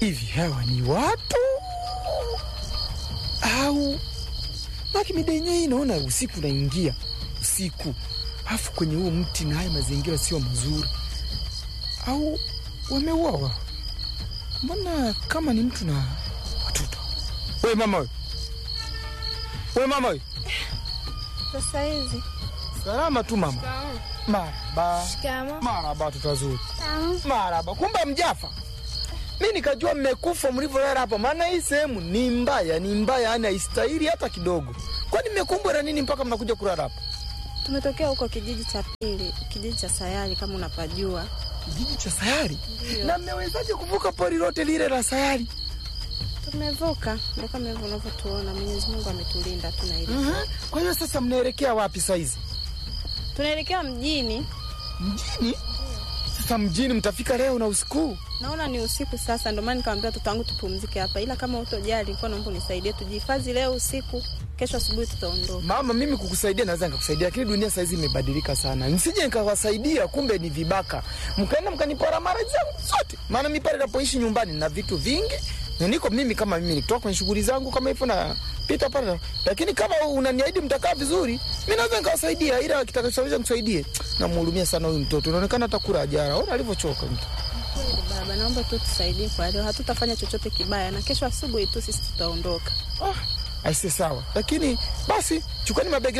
hivi hawa ni watu au maki mida yenyewe hii naona usiku naingia usiku, afu kwenye huo mti na haya mazingira sio mazuri, au wameuawa? Mbona kama ni mtu na watoto? We mama we, we mama we, Sasa hizi salama tu mama. Maraba, shikamo. maraba, watoto wazuri, maraba. Kumbe mjafa mi nikajua mmekufa mlivyolala hapa, maana hii sehemu ni mbaya, ni mbaya, yani haistahili hata kidogo. Kwani mmekumbwa na nini mpaka mnakuja kulala hapa? Tumetokea huko kijiji cha pili, kijiji cha Sayari kama unapajua. Kijiji cha Sayari? Ndio. Na mmewezaje kuvuka pori lote lile la Sayari? Tumevuka ndo kama hivyo unavyotuona. Mwenyezi Mungu ametulinda tuna hili. Mhm. Kwa hiyo sasa mnaelekea wapi saizi? Tunaelekea mjini, Mjini? Sasa mjini mtafika leo na usiku? naona ni usiku sasa, ndio maana nikamwambia watoto wangu tupumzike hapa, ila kama utojali, nilikuwa naomba unisaidie tujihifadhi leo usiku, kesho asubuhi tutaondoka. Mama, mimi kukusaidia naweza nikakusaidia, lakini dunia saizi imebadilika sana. Nisije nikawasaidia, kumbe ni vibaka, mkaenda mkanipora mara zangu zote. Maana mi pale napoishi nyumbani na vitu vingi na niko mimi kama mimi nikitoka kwenye shughuli zangu kama hivyo na pita pale, lakini kama unaniahidi mtakaa vizuri, mi naweza nikawasaidia, ila kitakachoweza nisaidie. Namhurumia sana huyu mtoto, inaonekana hata kula ajara, ona alivyochoka mtu. Kweli baba, naomba tu tusaidie kwa leo, hatutafanya chochote kibaya, na kesho asubuhi tu sisi tutaondoka. Ah, aise sawa, lakini basi chukani mabegi